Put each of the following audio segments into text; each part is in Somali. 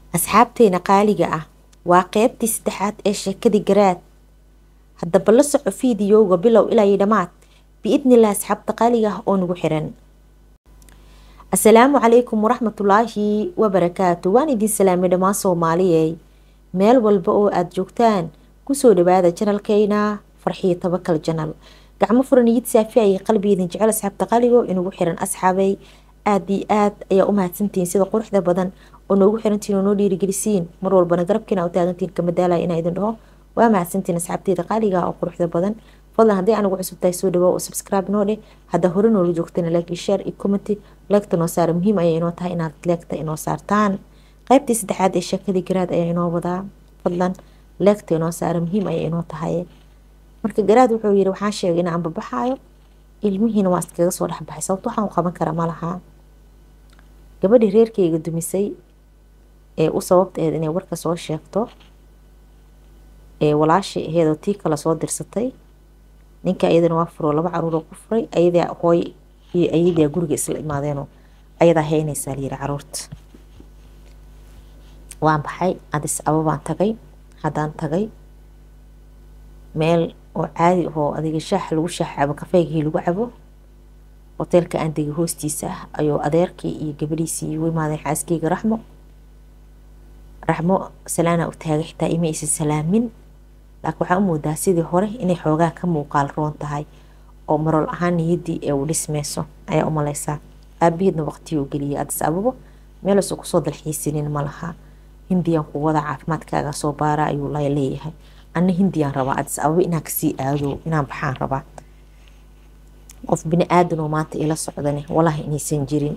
asxaabteena qaaliga ah waa qeybtii saddexaad ee sheekadii garaad haddaba la soco fiidiyowga bilow ilaa iyo dhammaad biidnilah asxaabta qaaliga ah oo nagu xiran asalaamu calaykum waraxmatullaahi wabarakaatu waan idin salaamay dhammaan soomaaliyey meel walba oo aada joogtaan kusoo dhawaada janalkeyna farxiyo tabakal janal gacmo furan iyid saafi ayay qalbigeedin jecel asxaabta qaligo inagu xiran asxaabay aada iyo aad ayaa u mahadsantihiin sida quruxda badan oo noogu xirantiin oo noo dhiirigelisiin mar walbana garabkiina u taagantiin kama daalaya inaa idin dhaho waa mahadsantiin asxaabteeda qaaliga oo quruxda badan fadlan haddii anigu cusub tahay soo dhawaa oo subscribe noo dheh hadda hore noola joogtana like iyo share iyo commenty leegta noo saara muhiim ayay inoo tahay inaad leegta inoo saartaan qaybtii saddexaad ee sheekadii garaad ayaa inoo wadaa fadlan leegta inoo saara muhiim ayay inoo tahay marka garaad wuxuu yiri waxaan sheegay inaan babaxaayo ilmihiina waa iskaga soo dhexbaxay sababto waxaan u qaban karaa ma lahaa gabadhii reerkeyga dumisay ee u sababtaeed inay warka soo sheegto ee walaashii aheedoo tii kale soo dirsatay ninka ayadana waa furoo laba caruuroo ku furay ayadaa hooy iyo ayadaa guriga isla imaadeenoo ayadaa heynaysaa layiri caruurta waan baxay adis ababaan tagay haddaan tagay meel oo caadi ahoo adiga shaax lagu shaax cabo kafeygii lagu cabo hoteelka aan degay hoostiisa ah ayuu adeerkii iyo gabadhiisii igu imaadeen xaaskeyga raxmo raxmo salaana u taagay xitaa ima aysan salaamin laakiin waxaa u moodaa sidii hore inay xoogaa ka muuqaal roon tahay oo marol ahaan niyaddii ee uu dhismeyso ayaa u maleysaa aabaheedna waqtigii u geliyay adis ababo meelasuu kusoo dalxiisinin ma laha hindiyaan ku wada caafimaadkaaga soo baara ayuu leeyahay anna hindiyaan rabaa adis ababo inaan kasii aado inaan baxaan rabaa qof bini aadan oo maanta ila socdane walahi inaysan jirin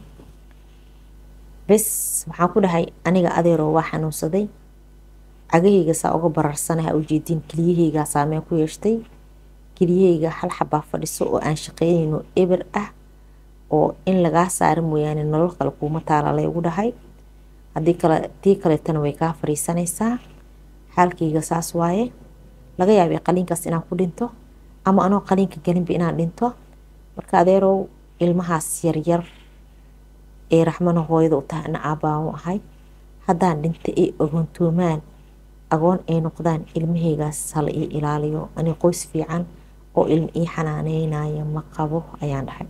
bes waxaan ku dhahay aniga adeeroo waa xanuunsaday cagahayga saa uga bararsanaha ujeediin keliyahaygaa saameyn ku yeeshtay keliyahayga hal xabaa fadhiso oo aan shaqeynayno eber ah oo in lagaa saara mooyaane nolol kale kuuma taala laygu dhahay haddii kale tii kaleetana way kaa fariisanaysaa xaalkayga saas waaye laga yaabay qaliinkaas inaan ku dhinto ama anoo qaliinka gelinba inaan dhinto marka adeerow ilmahaas yaryar ee raxmana hooyada u tahay ana aabbaan u ahay haddaan dhinta ay agoontoomaan agoon ay noqdaan ilmahaygaas hala ii ilaaliyo ani qoys fiican oo ilma ii xanaaneynaya ma qabo ayaan dhahay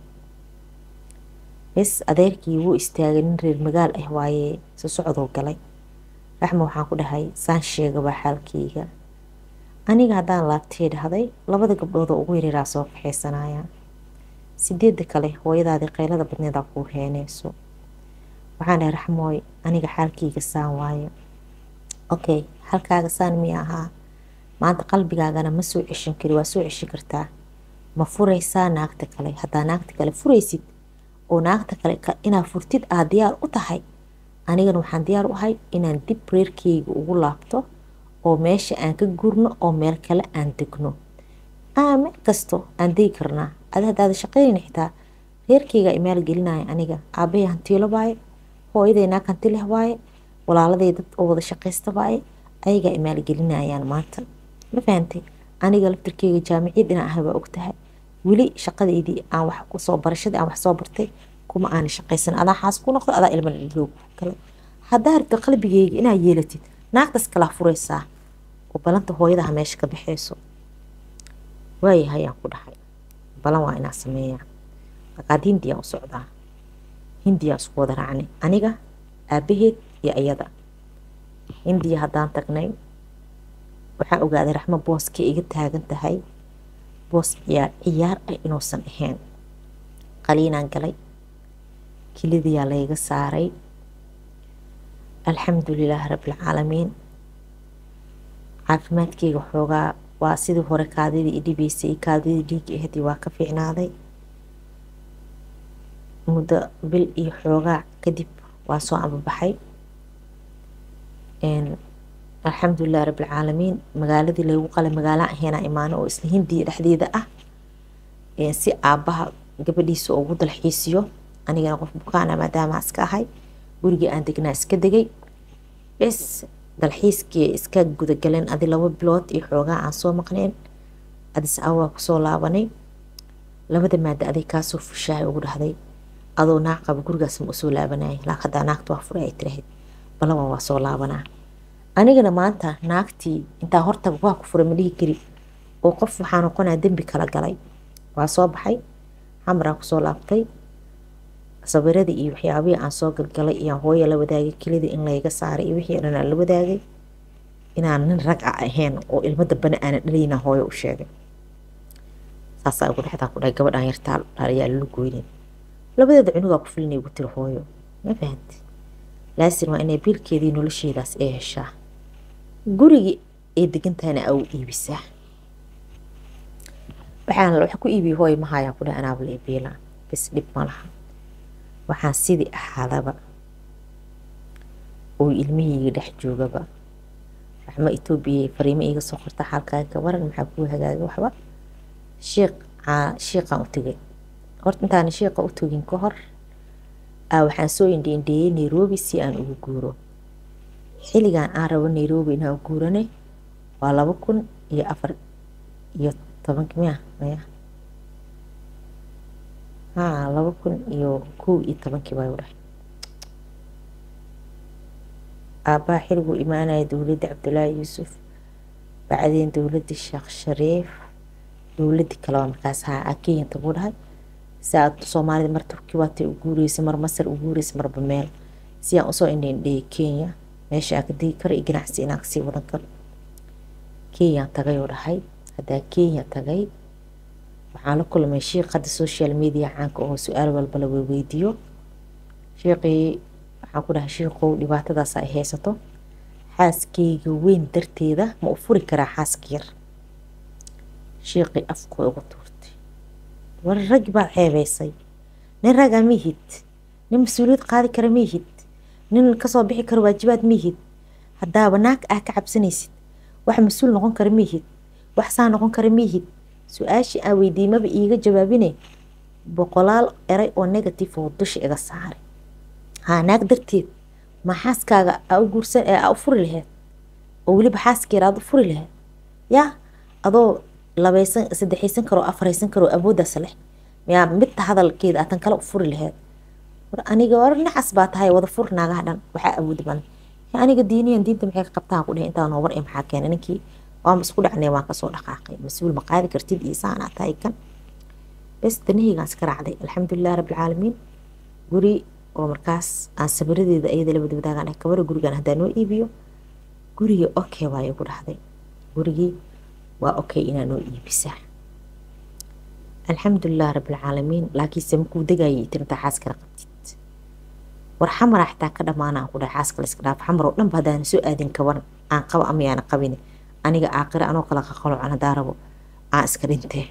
bes adeerkii wuu istaagay nin reer magaal ah waaye si socdoo galay raxma waxaan ku dhahay saan sheegabaa xaalkeyga aniga haddaan laabtee dhahday labada gabdhoodoo ugu yareeraa soo kaxaysanaya sideedda kale hooyadaadii qaylada badneedaa kuu heeneyso waxaan dhahay raxmooy aniga xaalkeyga saan waayo okay halkaaga saan miya ahaa maanta qalbigaagana ma soo ceshan kari waa soo ceshan kartaa ma furaysaa naagta kale haddaa naagta kale furaysid oo naagta kale inaad furtid aad diyaar u tahay anigana waxaan diyaar u ahay inaan dib reerkeyga ugu laabto oo meesha aan ka gurno oo meel kale aan degno aa meel kasto aan degi karnaa adi haddaada shaqeynayna xitaa reerkeyga imaal gelinaya aniga aabahay hantiilo waaye hooyaday naag hanti leh waaye walaaladay dad oo wada shaqaysta waaye ayagaa imaal gelinayaan maanta ma fahantay aniga laftirkeyga jaamiciyad inaan ahay waa ogtahay weli shaqadeydii aan wax kusoo barashadii aan wax soo bartay kuma aana shaqaysan adaa xaas ku noqdo adaa ilma dhaloog kale haddaa rabta qalbigeyga inaad yeelatid naagtaas kalaa furaysaa oo balanta hooyadaha meesha ka baxeyso waayahay ayaan ku dhahay balan waa inaa sameeyaa markaad hindiyaan u socdaa hindiyaan isku wada raacnay aniga aabaheed iyo iyada hindiya haddaan tagnay waxaan ogaaday raxmo booskay iga taagan tahay boos ciyaar ciyaar ah inuusan ahayn qaliinaan galay kelidiyaa layga saaray alxamdu lilaahi rabbilcaalamiin caafimaadkeyga xoogaa waa sidii hore kaadidii idhibeysay kaadidii dhiiga aheedii waa ka fiicnaaday muddo bil iyo xoogaa kadib waa soo ambabaxay alxamdulilahi rabbilcaalamiin magaaladii laygu qalay magaalaan ahaynaa imaano oo isla hindiya dhexdeeda ah si aabbaha gabadhiisa ugu dalxiisiyo anigana qof bukaana maadaama iska ahay gurigii aan degnaa iska degay bes dalxiiskii iska gudagaleen adi laba bilood iyo xoogaa aan soo maqneen adis awaa kusoo laabanay labada maada aday kaasoo fushahay ugu dhahday adoo naag qaba gurigaas ma usoo laabanaya laakiin haddaa naagta waa furay ay tirahayd balaban waa soo laabanaa anigana maanta naagtii intaa hortaga waa ku furay ma dhihi kari oo qof waxaa noqonaa dembi kala galay waa soo baxay xamraan kusoo laabtay sawiradii iyo waxyaabihii aan soo galgalay iyo hooya la wadaagay kelidii in layga saaray iyo wixii dhan aan la wadaagay inaan nin rag a ahayn oo ilmo dambana aanan dhalayna hooyo u sheegay saasaa ugu dhexdaa ku dhahay gabadhaan yartaa ayaa lala goynin labadeeda cunugaa ku filinay ugu tiri hooyo ma fahanti laasin waa inay biilkeedii nolosheedaas ee heshaa gurigii ay degantahayna aa u iibisaa waxaan waxa ku iibiyay hooyo ma hayaan ku dhahay anaaba la iibiilaa bis dhib ma laha waxaan sidii ahaadaba oo ilmihiyga dhex joogaba raxmo etoobiya fariimo iiga soo qorta xaalkaaga waran maxaa kuu hagaaga waxba shiiq shiiqaan u tegay horta intaan shiiqa u togin ka hor waxaan soo indhiindheeyey nairobi si aan ugu guuro xilligan aan rabo nairobi inaan guurane waa laba kun iyo afar iyo tobanki miya maya haa laba kun iyo kow iyo tobankii baa dhahay aabbaa xilliguu imaanaya dowladda cabdulaahi yuusuf bacdeen dowladda sheekh shariif dowladii kaleba markaas haa kenyanta buu dhahay saa soomaalida mar turki waatay u guureysa mar masar u guureysa marba meel si aan usoo indhendheeyay kenya meesha aan ka degi karo iyo ganacsi inaan kasii wadan karo kenyaan tagay oo dhahay haddaa kenya tagay waxaan la kulmay shiiq hadda social media caanka oo su-aal walba la weydiiyo shiiqii waxaan ku dhahay shiiqow dhibaatadaas ay haysato xaaskeyga weyn darteeda ma u furi karaa xaaska yar shiiqii afkooda uga tuurtay war rag baad ceebeysay nin ragaa mihid nin mas-uuliyad qaadi kara mihid nin kasoo bixi kara waajibaad mihid haddaaba naag ah ka cabsanaysid wax mas-uul noqon kara mihid wax saa noqon kara mihid su-aashii aan weydiimaba iiga jawaabine boqolaal eray oo negative oo dusha iga saaray haa naag darteed ma xaaskaaga aa u guursan aa u furi laheyd oo weliba xaaskeera aad u furi laheyd yaa adoo labaysan saddexaysan karo afaraysan karo awooddaas leh miyaa midta hadalkeeda aatan kale u furi laheyd war aniga war nacas baa tahay wada fur naagaha dhan waxaa awood badan aniga diiniyan diinta maxay ka qabtaan ku dheh intaa noobar ee maxaa keenay ninkii waama isku dhacnay waan kasoo dhaqaaqay mas-uul ma qaadi kartid iyo saanaa tahay kan bes danahaygaan iska raacday alxamdulilah rabbilcaalamiin guri oo markaas aan sabiradeeda ayada la wada wadaagaan ah kabara gurigan haddaa noo iibiyo gurigii okay waa igu dhahday gurigii waa okay inaa noo iibisaa alxamdulilah rabbilcaalamiin laakiinse makuu degayay tirintaa xaas kala qabtid war xamara xitaa ka dhamaanaan ku dhahay xaaska la iska dhaaf xamar oo dhanba haddaan soo aadin kaban aan qaba ama yaana qabin aniga aaqira anoo kala qaqalocan haddaa rabo aan iska dhintee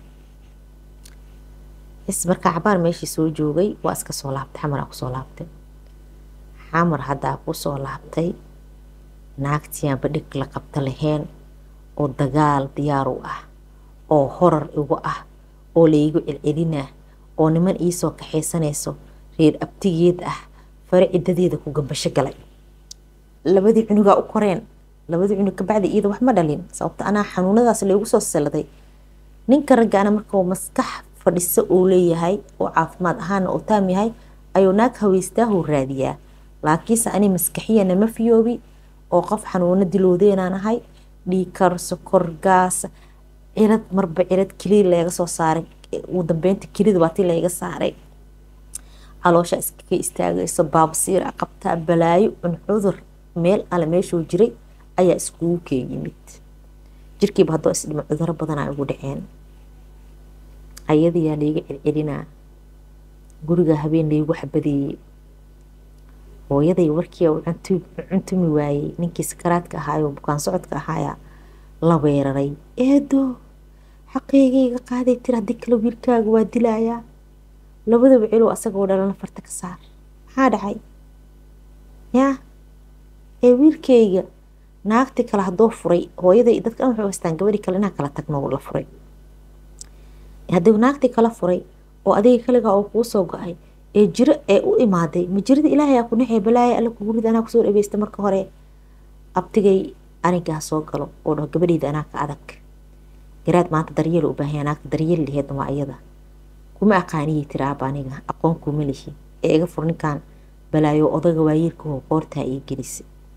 is markaa cabaar meeshii soo joogay waa iska soo laabtay xamaraa kusoo laabtay xamar haddaa kusoo laabtay naagtiaan badhig la qabta lahayn oo dagaal diyaar u ah oo horar igu ah oo laygu celcelinaa oo niman iisoo kaxaysanayso reer abtigeed ah fare cidadeeda ku gambasho galay labadii cunugaa u koreen labadii cunug kabacdi iyada wax ma dhalin sababta anaa xanuunadaas laygu soo saladay ninka raggaana markuu maskax fadhiso uu leeyahay oo caafimaad ahaana oo taam yahay ayuu naag haweystaahuu raadiyaa laakiinse ani maskaxiyana ma fiyoobi oo qof xanuuno diloodeenaan ahay dhiikar sokor gaas cirad marba cirad kelida laga soo saaray ugu dambeynta kelida baa ti layga saaray caloosha iskaga istaagayso baabasiira qabtaa balaayo un cudur meel ale meeshuu jiray ayaa iskugu kee yimid jirkiiba haddoo isdhimo cuduro badanaa igu dhaceen ayadayaa layga celcelinaa guriga habeen laygu xabadeeyey hooyaday warkii u cuntumi waayey ninkii sakaraadka ahaayo bukaan socodka ahaayaa la weeraray eedo xaqeygayga qaaday tir haddii kale wiilkaaga waa dilayaa labadaba cilow asagoo dhalana farta ka saar maxaa dhacay yaa ee wiilkayga naagti kale haddoo furay hooyaday dadka dhan waxay haystaan gabadhi kale inaa kala tagno la furay haddii naagti kala furay oo adiga kaligaa oo kuu soo go-ay ee jiro ee u imaaday ma jirada ilaahay aa ku naxay balaaya alla kugu rid anaa kusoo dhaweysta marka hore abtigay anigaa soo galo oo dhaho gabadheyda anaa ka adag garaad maanta daryeel u baahanya naagta daryeel laheedna waa iyada kuma aqaaniyay tiri aaba aniga aqoon kuma lihi ee iga fur ninkan balaayo odaga waayeelka oo qoortaa ii gelisay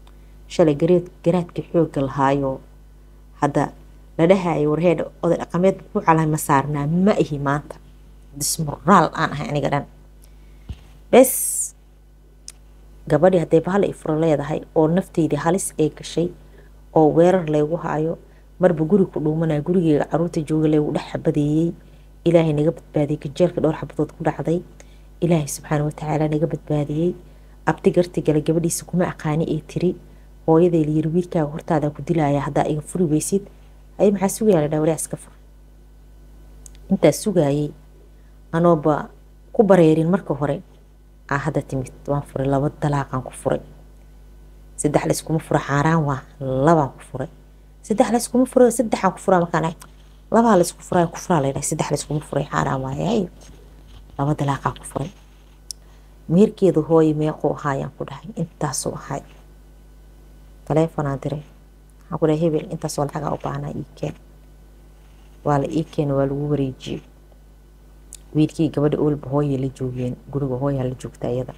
shalay gareed garaadkii xoogga lahaayo hadda la dhahayo warheedha oday dhaqameed ku calay ma saarnaa ma ihi maanta dismoraal aan ahay aniga dhan bes gabadhii hadday bahal ifuro leedahay oo nafteydii halis ay gashay oo weerar laygu haayo marba guri ku dhuumanaya gurigeyga caruurta jooga laygu dhex xabadeeyey ilaahay naga badbaadiyey kajeelka dhowr xabadood ku dhacday ilaahay subxaana watacaala naga badbaadiyey abti garti gale gabadhiisa kuma aqaani ee tiri hooyaday layiri wiilkaaga hortaada ku dilaya haddaa iga furi weysid ay maxaa sugaya la dhaa wariyaa iska fur intaas sugaayey anooba ku bareerin marka hore aa hadda timid waan furay laba dalaaqaan ku furay saddex layskuma fura xaaraan waa labaan ku furay saddex layskuma fura saddexaan ku furaa markaan labaa laysku furaa ku furaa laydhahay saddex layskuma furay xaaraan waaye laba dalaaqaan ku furay meerkeedu hooye meequu ahaayaan ku dhahay intaasuu ahay taleefonaan diray waxaan ku dhahay hebel intaasoo lacagaa u baahnaa ii keen waa la ii keena waa lagu wareejiyey wiilkii gabadha oolba hooyay la joogeen guriga hooyaa la joogta iyada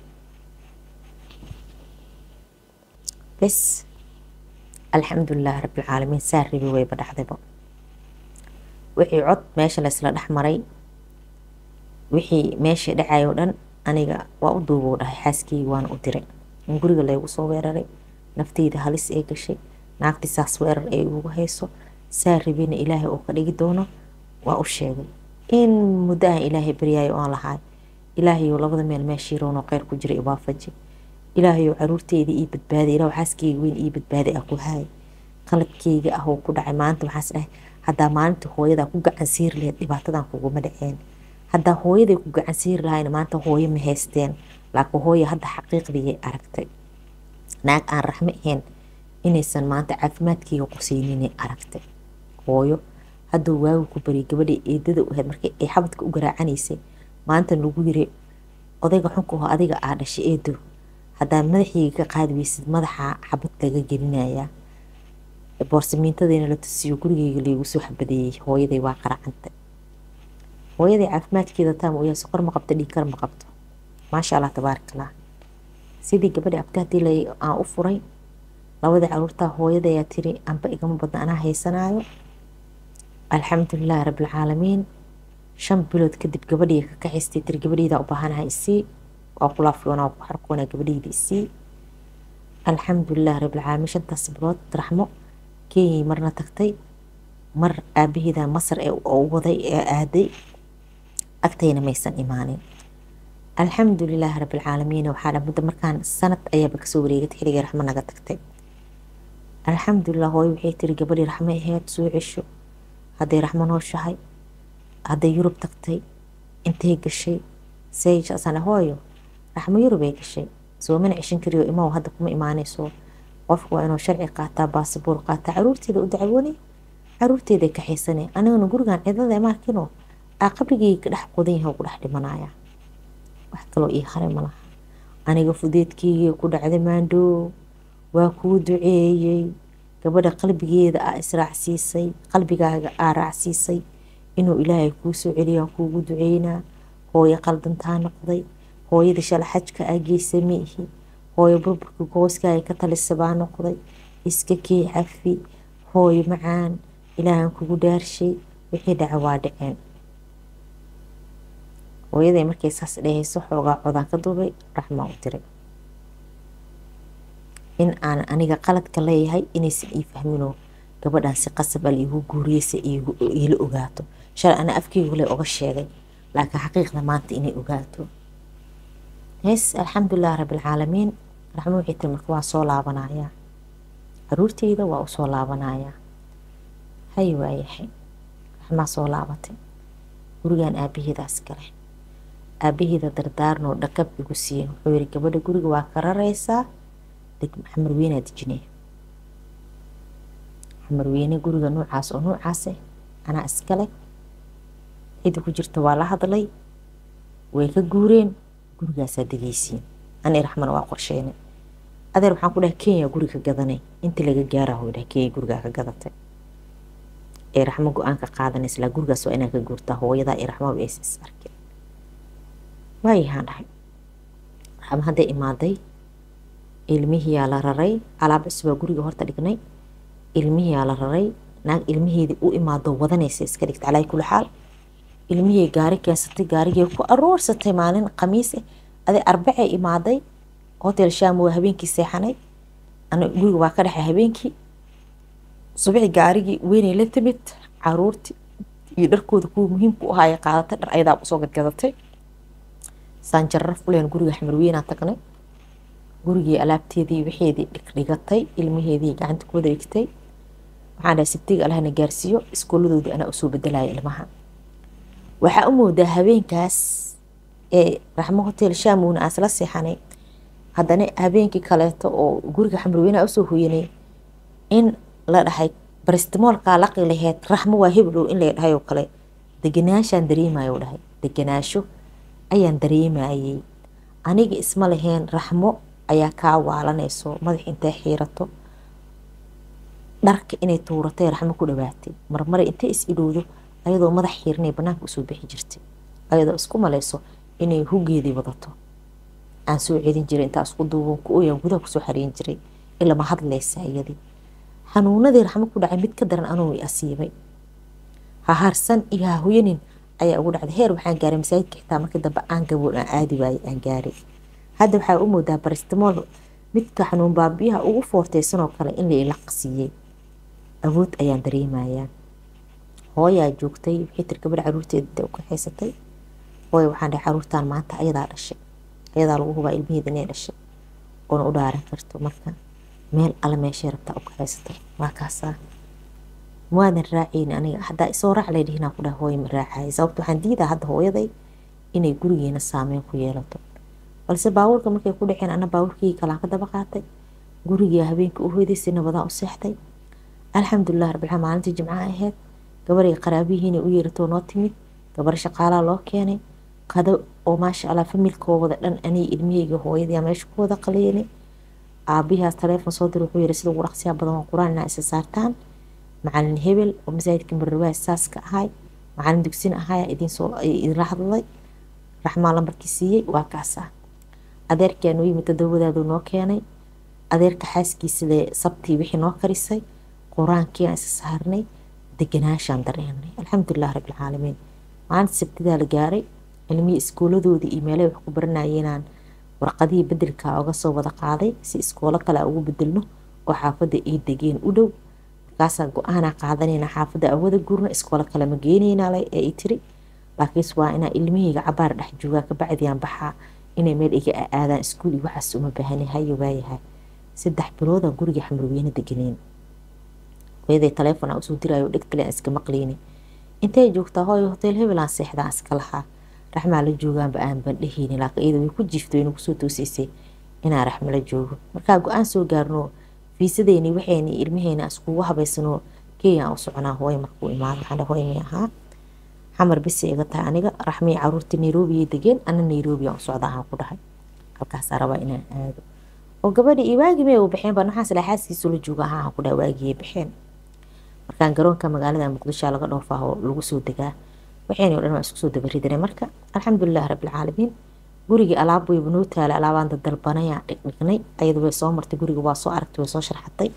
bes alxamdulilah rabbilcaalamiin saa rabi wayba dhacdayba wixii cod meesha laysla dhex maray wixii meesha dhacayo dhan aniga waa u duubou dhahay xaaskeyga waana u diray in guriga laygu soo weeraray nafteyda halis ee gashay naagtii saas weerar ay ugu hayso saa rabina ilaahay uu ka dhigi doono waa u sheegay in muddo aan ilaahay baryaayo oon lahaay ilaahayow labada meel meeshiiroonoo kheyr ku jira ibaafaji ilaahayow caruurteyda ii badbaaday ilaah xaaskeyga weyn ii badbaaday ah ku haay qaladkeyga ah oo ku dhacay maanta waxaas dhahay haddaa maalinta hooyadaa ku gacan siiri lahayd dhibaatadan kuguma dhaceen haddaa hooyaday ku gacan siiri lahayna maanta hooyo ma haysteen laakiin hooya hadda xaqiiqdiyay aragtay naag aan raxmo ahayn inaysan maanta caafimaadkeyga quseyninay aragtay hooyo hadduu waagu ku bariyay gabadhii eedada u ahayd markii ay xabadka u garaacanaysay maanta lagu yiri odayga xunka oo adiga aa dhashay eedo haddaa madaxiyga ka qaadi weysid madaxa xabad laga gelinayaa boorsamiintadiina la tusiyo gurigeyga laygu soo xabadeeyey hooyaday waa qaracantay hooyaday caafimaadkeeda taam u yahay soqor ma qabto dhiigkar ma qabto maasha allah tabaarakallah sidii gabadhi abti haddii la aan u furay labadii caruurtaa hooyadayaa tiri anba igama badna anaa haysanaayo alxamdulilahi rabbilcaalamiin shan bilood kadib gabadhii ka kaxaystay tiri gabadheydaa u baahanaha isii waa ku laafiyoona waa ku xarkoona gabadheyda isii alxamdulilahi rabbilcaalamiin shantaas bilood raxmo kenyay marna tagtay mar aabaheeda masar ee u waday ee aaday agtayna maysan imaanin alxamdulilaahi rabbilcaalamiin waxaa dha muddo markaan sanad ayaaba kasoo wareegatay xilligii raxmo naga tagtay alxamdulilah hooyo waxay tiri gabadhii raxmo aheyd soo cesho hadday raxmo nooshahay hadday yurub tagtay intay gashay sayjasana hooyo raxmo yurub ay gashay soo mana ceshan kariyo imaw hadda kuma imaanayso qofku waa inuu sharci qaataa baasiboor qaataa caruurteeda u dacwoonay caruurteeda kaxaysane aniguna gurigan cidada maarkino aa qabrigeyga ka dhex qodan yahay ku dhex dhimanaya wax kaloo ii haray malaha aniga fudeedkeygii ku dhacday maandhoo waa kuu duceeyey gabadha qalbigeeda aa israacsiisay qalbigaaga aa raacsiisay inuu ilaahay kuu soo celiyo aan kuugu duceynaa hooyo qaldantaa noqday hooyada shala xajka aa geysa miihi hooyo burburka gooskaaga ka talisa baa noqday iska kii cafi hooyo macaan ilaahan kugu dhaarshay wixii dhaca waa dhaceen hooyaday markay saas dhehayso xoogaa codaan ka duubay raxmaa u tiray in aan aniga qaladka leeyahay inaysan ii fahminoo gabadhan si qasab al iigu guuriyeysa iila ogaato shalay ana afkeygu le oga sheegay laakiin xaqiiqda maanta inay ogaato hees alxamdulilah rabbilcaalamiin raxmo waxay tiri marka waa soo laabanayaa caruurteyda waa usoo laabanayaa hay waayahay raxmaa soo laabatay gurigan aabaheedaas gale aabaheeda dardaarnoo dhakab igu siiyeen wuxuu yiri gabadha guriga waa ka raraysaa xamarweynaa dejinaya xamarweyne guriga nuucaas oo nuucaase anaa iskale cidi ku jirta waa la hadlay way ka guureen gurigaasaa degeysiin ani raxmana waa qorsheynay adeer waxaan ku dhahay kenya guri ka gadanay inta laga gaaraho dhahay kenya gurigaa ka gadatay ee raxmo go-aan ka qaadanaysa laa gurigaas waa inaa ka guurtaa hooyadaa iyo raxmaba aysa is arkeen waayahaan dhahay raxmo hadday imaaday ilmihiyaa la raray alaab cusubaa guriga horta dhignay ilmihiyaa la raray naag ilmiheedii u imaado wadanaysa iska dhigta calaa kulli xaal ilmihii gaari keensatay gaarigii ku aroorsatay maalin khamiis ah aday arbacay imaaday hotel sham waa habeenkii seexanay ana guriga waa ka dhexay habeenkii subaxi gaarigii weynay la timid caruurtii iyo dharkooda kuwa muhiimka u ahaayay qaadatay dhar ayadaa usoo gadgadatay saan jarraf uleen guriga xamarweynaa tagnay gurigii alaabteedii waxeedii dhigdhigatay ilmaheedii gacanta ku wada dhigtay waxaan dhahay sabtiga allahna gaarsiiyo iskooladoodii anaa usoo bedelaya ilmaha waxaa u moodaa habeenkaas ee raxmo hotel shaamowna aan isla seexanay haddana habeenkii kaleeto oo guriga xamarweynaha usoo hoyanay in la dhahay baristimoolkaa laqi laheyd raxmo waa heblow in la dhahay oo kale deganaashaan dareemayo dhahay deganaasho ayaan dareemayay aniga isma laheen raxmo ayaa kaa waalanayso madax intay xiirato dharka inay tuuratay raxmo ku dhawaatay marmare intay is idhowdo ayadoo madax xiiranay banaanka usoo bixi jirtay ayadoo isku malayso inay hugeedii wadato aan soo celin jiray intaa isku duuban ku oyaa gudaha kusoo xareyn jiray ilama hadlaysa iyadii xanuunadii raxmo ku dhacay mid ka daran anuu i asiibay ha harsan iyo ha hoyanin ayaa ugu dhacday heer waxaan gaaray masaajidka xitaa markii dambe aan gaboon aan aadi waayey aan gaaray hadda waxaa u moodaa baristimool midka xanuun baabiyaha ugu foorteysanoo kale in la ilaqsiiyey awood ayaan dareemayaa hooyaa joogtay wixii tir gabadha caruurteeda u kaxaysatay hooya waxaan dhahay caruurtaan maanta ayadaa dhashay ayadaa lagu hubaa ilmaheeda inay dhashay oona u dhaaran karto marka meel alle meeshay rabtaa u kaxaysato waa kaasaa maadan raacayni aniga haddaa isoo raac lay dhihinaa ku dhaha hooya ma raacaya sababta waxaan diidaa hadda hooyaday inay gurigeena saameyn ku yeelato balse baabuurka markay ku dhaceen ana baabuurkii kalaan ka daba qaatay gurigaa habeenkii u hoyday si nabadaa u seexday alxamdulilah rabbilcaalamiin maalintii jimcaha ahayd gabaray qaraabihiina u yeeratoo noo timid gabar shaqaalaa loo keenay qado oo maasha allah familkoobada dhan aniga ilmihayga hooyadii meesha ku wada qaleynay aabihaas taleefon soo dir wuxuu yiri sida ugu dhaqsiyaa badan waa qur-aan inaa isa saartaan macalin hebel oo masaajidka marrawaa saaska ahay macalin dugsin ahaya idinsoo idinla hadlay raxmaa lambarkii siiyey waa kaasa adeerkaa noo yimid todobadaadu noo keenay adeerka xaaskiisale sabtii wixii noo karisay qur-aankii aan isa saarnay deganaashaan dareenay alxamdulilah rabbilcaalamiin maalinta sabtidaa la gaaray ilmihii iskooladoodii iyo meelahay wax ku baranayeenaan warqadihii bedelkaa oga soo wada qaaday si iskoolo kale ugu bedelno oo xaafadda ay degeen u dhow markaasaa go-aanaa qaadanayna xaafadda awada gurna iskoolo kale ma geenaynaa ee i tiri laakiinse waa inaa ilmihayga cabaar dhex joogaa kabacdiaan baxaa inay meel iga aadaan iskuul iyo waxaas uma baahani hayo waayahay saddex bilooda guriga xamarweyne deganeen hooyaday taleefon aan usoo diraayo dhegtale aan iska maqleyni intay joogtaa hooyo hotel hebelaan seexdaan iska lahaa raxmaa la joogaanba aan bandhehayni laakiin iyada way ku jiifto wayna kusoo toosiisay inaan raxmo la joogo markaa go-aan soo gaarno fiisadeyni waxayni ilmaheyna iskugu habaysanoo kenya aan u soconaa hooyo markuu imaado waxaan hooyo may ahaa xamar bisi iga tahay aniga raxmii caruurta nairobiyay degeen ana nairobi aan u socda aan ku dhahay halkaasaa rabaa inaan aado oo gabadha iyo waagi may u baxeen baa naxaas laxaaskiisu la jooga ahaan ku dhaha waagiyay baxeen markaan garoonka magaalada muqdisho laga dhoofaa oo lagu soo degaa waxayna o dhan waa isku soo dabaridane marka alxamdulilah rabbilcaalamiin gurigii alaab wayba noo taala alaabaan dadalbanayaan dhigdhignay ayada way soo martay guriga waa soo aragtay way soo sharxatay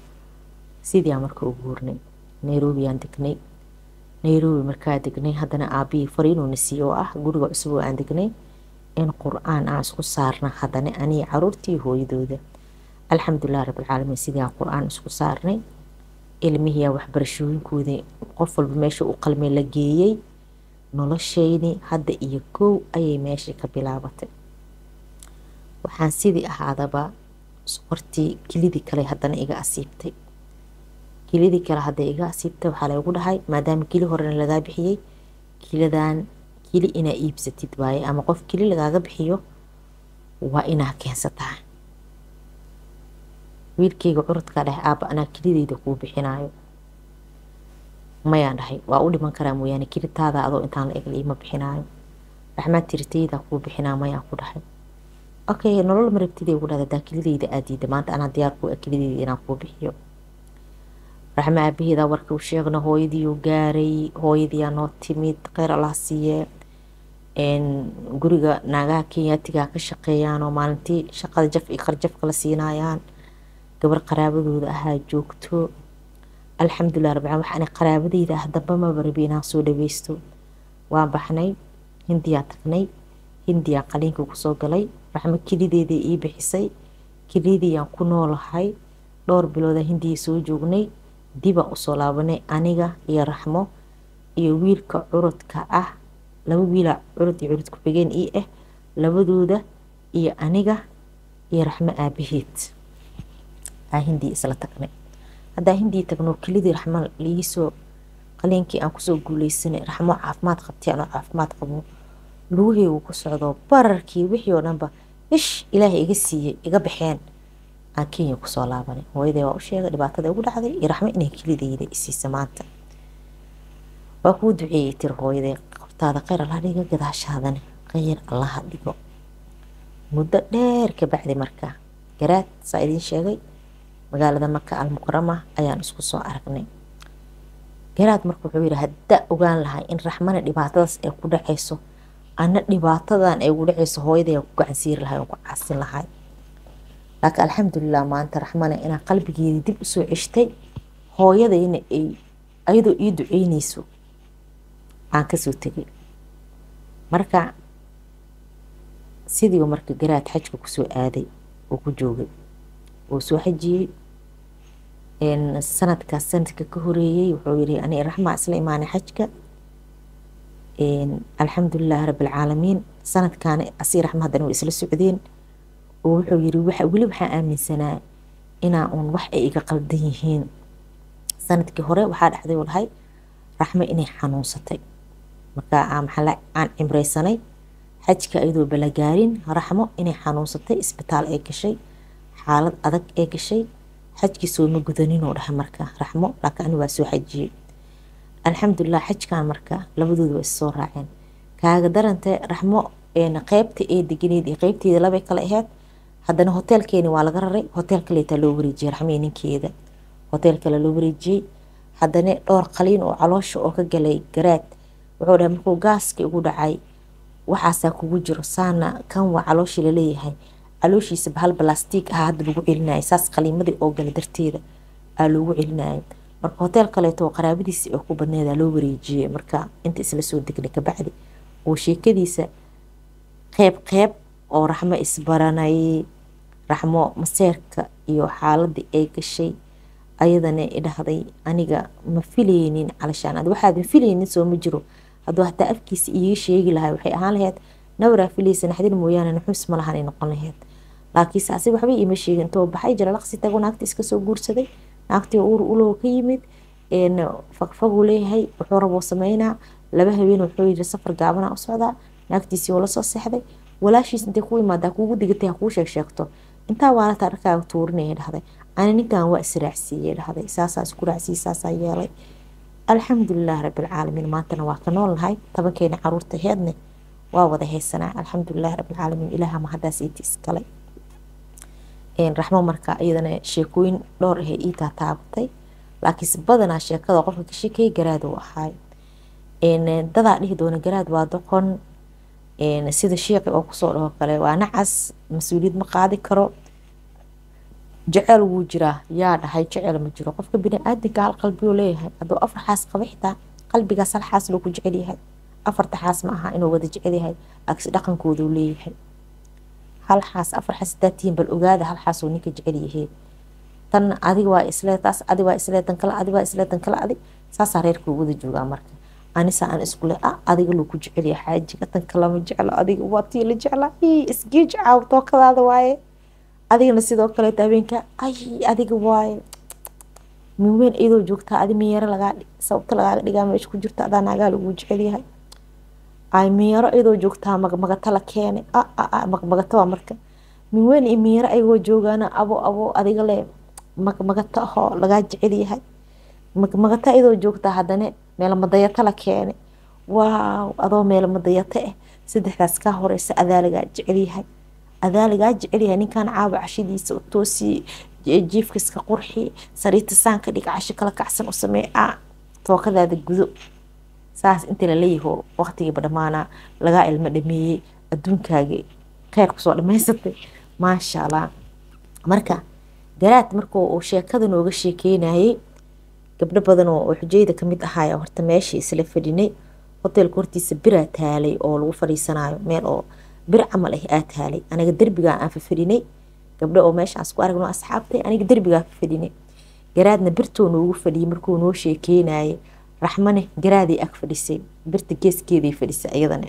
sidii aan marka u guurnay nairobi aan degnay nairobi markaa degnay haddana aabihii fariinuuna siiye oo ah guriga cusub oo aan degnay in qur-aan aan isku saarna haddana anii caruurtii hooyadooda alxamdulilah rabbilcaalamiin sidii aan qur-aan isku saarnay ilmihiyaa waxbarashooyinkooda qof walba meesha u qalmay la geeyey noloshayni hadda iyo kow ayay meeshii ka bilaabatay waxaan sidii ahaadaba sokortii kilidii kale haddana iga asiibtay kilidii kale hadda iga asiibtay waxaa laygu dhahay maadaama kili horena lagaa bixiyey kiladan kili inaa iibsatid waaye ama qof kili lagaaga bixiyo waa inaa keensataa wiilkayga curudkaa dheh aaba anaa kilideyda kuu bixinaayo mayaan dhahay waa u dhiman karaa mooyaane kilitaada adoo intaan la egla ima bixinaayo raxmaad tiritayda kuu bixinaa mayaan ku dhahay okay nolol marabtidey ugu dhahda daa kilideyda aadiida maanta anaa diyaar ku kilideyda inaan kuu bixiyo raxma aabaheedaa warka u sheegna hooyadiiuu gaaray hooyadiiyaa noo timid kheyr allah siiye guriga naagaha kenyaatiga ka shaqeeyaan oo maalintii shaqada jaf iyo qarjafka la siinayaan gabar qaraabadooda ahaa joogto alxamdulilah rabbil caalamiin waxaan qaraabadeyda ah damba maba rabi inaan soo dhaweysto waan baxnay hindiyaa tagnay hindiyaa qaliinka kusoo galay raxmo kelideeda ii bixisay kelidiyaan ku noolahay dhowr bilooda hindiya soo joognay dibaan usoo laabanay aniga iyo raxmo iyo wiilka curudka ah laba wiila curud iyo curud ku-xigeen ii ah labadooda iyo aniga iyo raxmo aabaheed aa hindiya isla tagnay haddaa hindiya tagno kelidii raxmo liisoo qaliinkii aan kusoo guuleysanay raxmo caafimaad qabtay anoo caafimaad qabo lugaheygu ku socdo bararkii wixii oo dhanba ish ilaahay iga siiyey iga baxeen aan kenya kusoo laabanay hooyaday waa u sheegay dhibaatada igu dhacday iyo raxmo inay kelidayda isiisa maanta waa kuu duceeyey tir hooyaday qortaada kheyr allaha dhiga gadaashaadane kheyr allaha dhigo muddo dheer ka bacdi marka garaad saa idiin sheegay magaalada maka almukarama ayaan isku soo aragnay garaad marka wuxuu yidhi haddaa ogaan lahay in raxmana dhibaatadaas ay ku dhacayso ana dhibaatadan ay ugu dhacayso hooyaday aan ku gacansiiri lahay aan ku caasin lahay laakiin alxamdulilah maanta raxmana inaan qalbigeedii dib usoo ceshtay hooyadayna ay ayadoo ii duceyneyso aan kasoo tegay marka sidii marka garaad xajka kusoo aaday oo ku joogay oo soo xajiyey sanadkaas sanadka ka horeeyey wuxuu yiri ani raxmaa isla imaanay xajka alxamdulilahi rabbilcaalamiin sanadkaana asii raxma haddana way isla socdeen oo wuxuu yiri weli waxaan aaminsanaa inaa uun wax ay iga qaldan yihiin sanadkii hore waxaa dhacday u lahay raxmo inay xanuunsatay markaa maxaa aan cimreysanay xajka iyadoo balagaarin raxmo inay xanuunsatay isbitaal ay gashay xaalad adag ee gashay xajkii sooma gudaninoo dhahay marka raxmo laakiin ani waa soo xajiyey alxamdulilah xajkan marka labadooda waa issoo raaceen kaaga darante raxmo qeybta ee deganeed iyo qeybteeda labay kale aheyd haddana hoteelkeeni waa laga raray hotel kaleetaa loo wareejiyey raxmii ninkeeda hotel kale loo wareejiyey haddana dhowr qaliin oo caloosha oo ka galay garaad wuxuu dhahay markuu gaaskii ugu dhacay waxaasaa kugu jiro saana kan waa calooshii laleeyahay calooshiisa bahal balastiig ah hadda lagu celinayay saas qaliimadii oo gala darteeda aa loogu celinayay marka hotel kaleeto oo qaraabadiisi oo ku badneeda loo wareejiyey marka inta isla soo degnay kabacdi oo sheekadiisa qeyb qeyb oo raxmo isbaranay raxmo maseerka iyo xaaladii ay gashay ayadana idhahday aniga ma filaynin calashaan ad waxaadan filaynin soo ma jiro hadduu hataa afkiisa iiga sheegi lahay waxay ahaan lahayd nawraa filaysa naxdin mooyaane naxuus ma lahanay noqon lahayd laakiinse asiga waxba iima sheegin intoo baxay jalalaqsi tago naagta iska soo guursaday naagtii uur ulow ka yimid fagfaguu leeyahay wuxuu raboo sameynaa laba habeen wuxuu yiri safar gaabana u socdaa naagtiisii oo lasoo seexday walaashiis intay ku imaadaa kuugu digatay ha kuu sheeg sheegto intaa waalataa dharkaaga tuurinaya dhahday ani ninkan waa israacsiiyey dhahday saasaa isku raacsiiyey saasaa yeelay alxamdulilah rabbilcaalamiin maantana waa ka noolnahay tobankeena caruurta heedne waa wada haysanaa alxamdulilah rabbilcaalamiin ilaaha mahadaas iiti iskale raxmo marka iyadana sheekooyin dhowr ahee ii taataabatay laakiinse badanaa sheekada qofka ka sheekay garaad uu ahaay dadaa dhihi doona garaad waa doqon sida sheeqi oo kusoo dhaho kale waa nacas mas-uuliyad ma qaadi karo jecel wuu jiraa yaa dhahay jecel ma jiro qofka bini-aadinka hal qalbiyuu leeyahay hadduu afar xaas qaba xitaa qalbigaas hal xaas loo ku jecel yahay afarta xaas ma aha inuu wada jecel yahay agsi dhaqankooduu leeyahay hal xaas afar xaas hadaa tihiin bal ogaada hal xaas oo ninka jecel yahay tan adiga waa islee taas adi waa islee tan kale adi waa islee tan kale adi saasaa reerkuu wada joogaa marka anisa aan iskule ah adiga loo ku jecel yahay xaajiga tan kalama jeclo adiga waa tii la jeclaa isgeej caaw tookadaada waaye adigana sidoo kaleeta habeenka ay adiga waaye min weyn iyadoo joogtaa adi miyaro lagaa sababta lagaaga dhigaa meesha ku jirta adaa naagaa lagu jecel yahay ay miyaro iyadoo joogtaa magmagata la keene magmagata waa marka min weyn iyo miyaro ayagoo joogaana abo abo adiga le magmagata ahoo lagaa jecel yahay magmagata iyadoo joogtaa haddana meelmadayata la keene waaw adoo meelmadayata ah saddexdaas kaa horeysa adaa lagaa jecel yahay adaa lagaa jecel yahay ninkan caawa cashadiisa toosii jiifkiska qurxi sariirta saanka dhig casho kala kacsan u samee a tookadaada gudo saas intii la leeyaho waqtigiiba dhammaanaa lagaa ilmo dhameeyey adduunkaagii kheyr kusoo dhamaysatay maasha allah marka garaad marka uu sheekada nooga sheekeynayay gabdho badan oo xujayda kamid ahaaya horta meeshii isla fadhinay hoteelka hortiisa biraa taalay oo lagu fadhiisanayo meel oo bir camal ah aa taalay aniga derbigaa aan fafadhinay gabdho oo meeshaas ku aragno asxaabtay aniga derbigaa fafadhinay garaadna birtuu noogu fadhiyay markuu noo sheekeynayay raxmane garaaday ag fadhisay birta geeskeeday fadhisay iyadana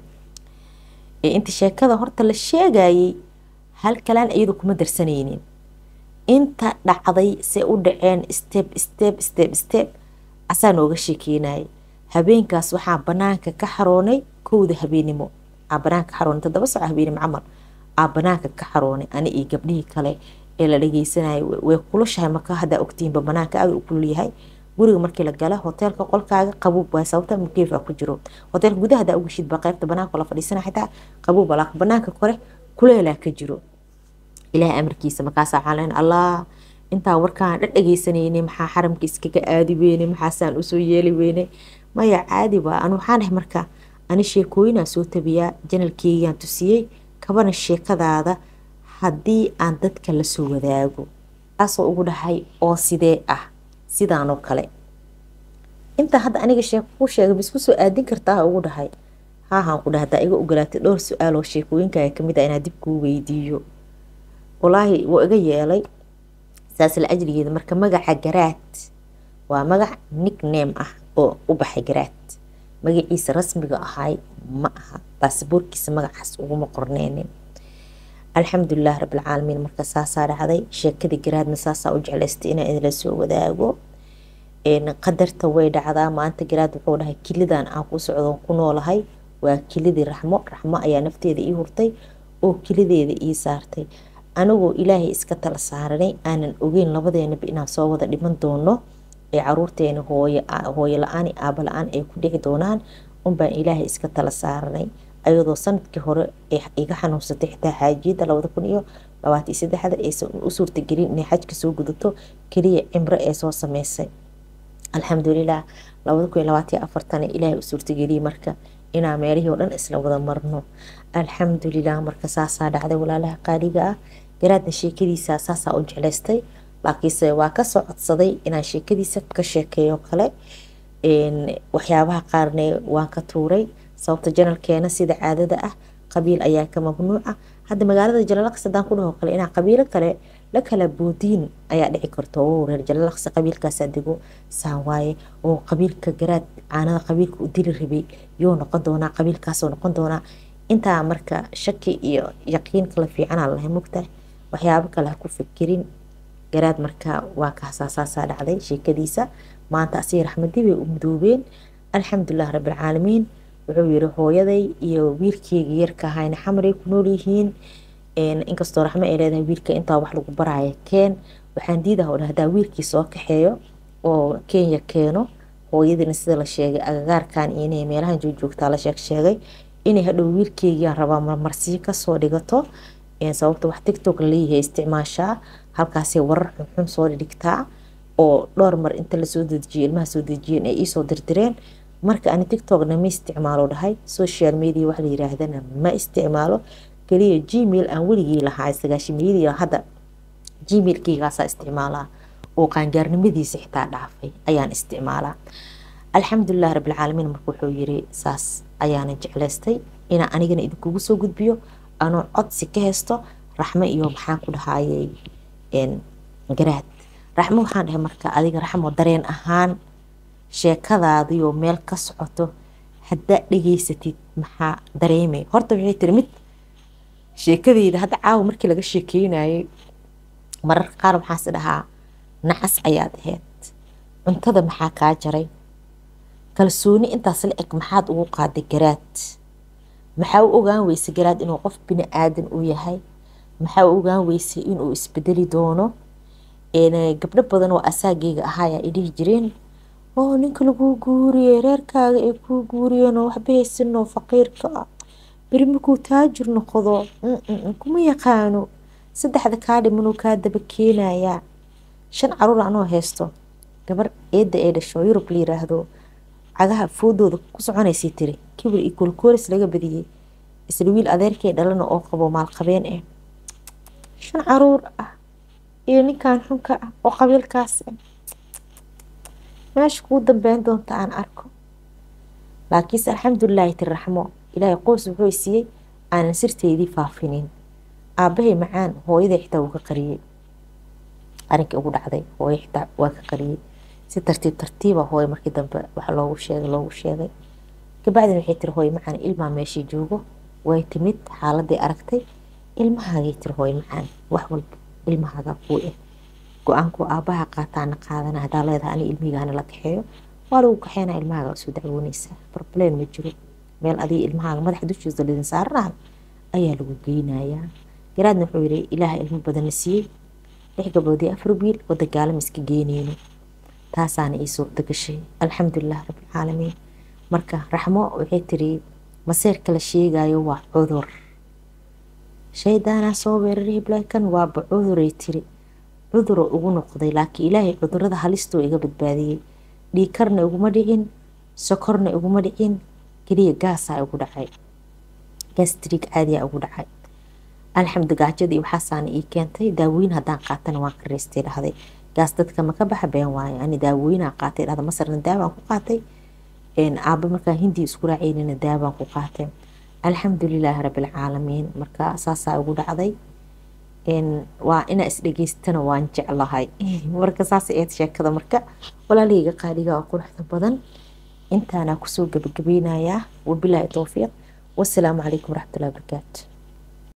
inta sheekada horta la sheegayay hal kalaan iyadu kuma darsanaynin inta dhacday se u dhaceen steb steb steb steb asaa nooga sheekeynayay habeenkaas waxaa banaanka ka xaroonay kowda habeenimo aa banaanka xaroonay toddoba saco habeenimo camal aa banaanka ka xaroonay ani iyo gabdhihii kale ee la dhageysanayay way kulushahay marka haddaa ogtihiinba banaanka aad u kululyahay guriga markii la gala hoteelka qolkaaga qabuub waa sababta mukeefa ku jiro hoteelka gudaha hadaa ugashid ba qaybta banaanka la fadhiisana xitaa qabuub laakiin banaanka kore kuleelaa ka jiro ilaahay amarkiisa markaasa waxaan lehen allah intaa warkaan dhadhageysanayne maxaa xaramka iskaga aadi weyne maxaasaan usoo yeeli weyne maya caadi waa anu waxaan dhahay marka ani sheekooyinaan soo tabiyaa janalkeegaan tusiyey kabana sheekadaada haddii aan dadka lasoo wadaago taasoo ugu dhahay oo sidee ah sidaanoo kale intaa hadda aniga sheeko ku sheegay bisku soo aadin kartaa ugu dhahay haahaan ku dhaha hadaa iga ogolaatay dhowr su-aal oo sheekooyinkaaga kamid ah inaa dib kuu weydiiyo walaahi wuu iga yeelay saas la ajrigeeda marka magaca garaad waa magac nickname ah oo u baxay garaad magaciisa rasmiga ahay ma aha baasboorkiisa magacaas uguma qorneynin alxamdulilah rabilcaalamiin marka saasaa dhacday sheekadii garaadna saasaa u jeclaystay inaan idinla soo wadaago qadarta way dhacdaa maanta garaad wuxuu dhahay kilidan aan ku socdoon ku noolahay waa kilidii raxmo raxmo ayaa nafteeda ii hurtay oo kilideeda ii saartay anigoo ilaahay iska tala saaranay aanan ogeyn labadeenaba inaan soo wada dhiman doono ee caruurteena hooyo la-aan aaba la-aan ay ku dhici doonaan unbaan ilaahay iska tala saaranay ayadoo sanadkii hore iga xanuunsatay xitaa xaajiyada labada kun iyo labaatan iyo saddexda aysan u suurtagelin inay xajka soo gudato keliya cimro ee soo sameysay alxamdulilah labada kun iyo labaatan iyo afartan ilaahay u suurtageliyey marka inaa meelihii oo dhan isla wada marno alxamdulilah marka saasaa dhacday walaalaha qaaliga ah garaadna sheekadiisa saasaa u jeclaystay laakiinse waa kasoo codsaday inaan sheekadiisa ka sheekeeyo kale waxyaabaha qaarne waan ka tuuray sababta janalkeena sida caadada ah qabiil ayaa ka mamnuuca hadda magaalada jalalaqsi hadaan ku dhaho kale inaa qabiilo kale la kala boodiin ayaa dhici karto oo reer jalalaqsi qabiilkaasaa dego saa waaye oo qabiilka garaad caanada qabiilka u dili rabay yoo noqon doonaa qabiilkaasoo noqon doonaa intaa marka shaki iyo yaqiin kala fiicanaa lahay mugtahay waxyaabo kale ha ku fikirin garaad marka waa kasaasaasaa dhacday sheekadiisa maanta asiga raxmadii bay u mudoobeen alxamdulilah rabbilcaalamiin wuxuu yiri hooyaday iyo wiilkeyga yarka ahayna xamaray ku nool yihiin inkastoo raxmo ay leedahay wiilka intaa wax lagu baraayo keen waxaan diidaha oo hadaa wiilkii soo kaxeeyo oo kenya keeno hooyadiina sida la sheegay agagaarkan inay meelahan joogjoogtaa la sheeg sheegay inay hadhow wiilkeygiaan rabaa marmarsiyo kasoo dhigato sababta wax tictok laleeyahay isticmaashaa halkaasay warar xunxun soo dhigtaa oo dhowr mar inta lasoo dejiyo ilmaha soo dejiyeen ay iisoo dirdireen marka ani tictokna ma isticmaalo dhahay social media wax la yiraahdana ma isticmaalo keliya gmail aan weligii lahaa sagaashimayadii hadda gmailkeygaasaa isticmaalaa oo qaangaarnimadiisa xitaa dhaafay ayaan isticmaalaa alxamdulilah rabbilcaalamiin marka wuxuu yiri saas ayaana jeclaystay inaa anigana idinkugu soo gudbiyo anoo codsi ka haysto raxmo iyo maxaan ku dhahayay garaad raxmo waxaan dhahay marka adiga raxmo dareen ahaan sheekadaadiyo meel ka socoto haddaad dhegeysatid maxaa dareemay horta waxay tiri mid sheekadeyda hadda caawa markii laga sheekeynayay mararka qaar maxaas dhahaa nacas ayaad ahayd cuntada maxaa kaa jaray kalsooni intaas la eg maxaad ugu qaaday garaad maxaa u ogaan weysay garaad inuu qof bini aadan u yahay maxaa u ogaan weysay inuu isbedeli doono gabdho badan oo asaageyga ahaayaa idhihi jireen oo ninka laguu guuriyey reerkaaga ay kuu guuriyeen oo waxba haysanoo faqiirka ah beri markuu taajir noqdo kuma yaqaano saddexda kaa dhimanuu kaa daba keenayaa shan caruur anoo haysto gabar eedda ee dhasho yurub la yiraahdo cagaha foodooda ku soconaysay tiri kibir iyo koolkoolis laga badiyey isla wiil adeerkay dhalana oo qabo maalqabeen ah shan caruur ah iyo ninkan xunka ah oo qabiilkaas ah meesha kuu dambeyn doonta aan arko laakiinse alxamdulilaahi tiri raxmo ilaahay qoys wuxuu siiyey aanan sirteydii faafinin aabahay macaan hooyaday xitaa wuu ka qariyey arinkii ugu dhacday hooyo xitaa waa ka qariyey si tartiib tartiiba hooyo markii dambe waxa loogu sheegay loogu sheegay kabacdin waxay tiri hooyo macaan ilmaa meeshii joogo way timid xaaladii aragtay ilmahaagay tiri hooyo macaan wax walba ilmahaaga kuu ah go-aanku aabaha qaataana qaadana hadaa leedahay ani ilmihigaana la kaxeeyo waa lagu kaxeynaa ilmahaaga usoo dacwooneysaa problem ma jiro meel adiga ilmahaaga madaxa dushiisa lidin saaranayo ayaa lagu geynayaa garaadna wuxuu yiri ilaaha ilmo badanna siiyey lix gabdhood iyo afar wiil wada gaalama iska geyneyno taasaana ii suurta gashay alxamdulilah rabbilcaalamiin marka raxmo waxay tiri maseerka la sheegayo waa cudur shaydaanaa soo weeraray hiblaakan waaba cuduray tiri cuduro ugu noqday laakiin ilaahay cudurada halistoo iga badbaadiyey dhiikarna iguma dhicin sokorna iguma dhicin keliya gaasaa igu dhacay gastrig caadiyaa igu dhacay alxamdu gaajadii waxaasaana ii keentay daawoyin haddaan qaatana waan ka reystay dhahday gaas dadka maka baxa been waayo ani daawoyinaa qaatay dhahda masarna daawaan ku qaatay aaba markaa hindi isku raaceynina daawaan ku qaatay alxamdulilaahi rabbilcaalamiin marka saasaa igu dhacday waa inaa isdhegeystana waan jeclahay marka saas eed sheekada marka walaalahayga qaaliga oo quruxda badan intaanaa kusoo gabagabeynayaa wabilaahi towfiiq wasalaamu calaykum waraxmatullahi wabarakaatu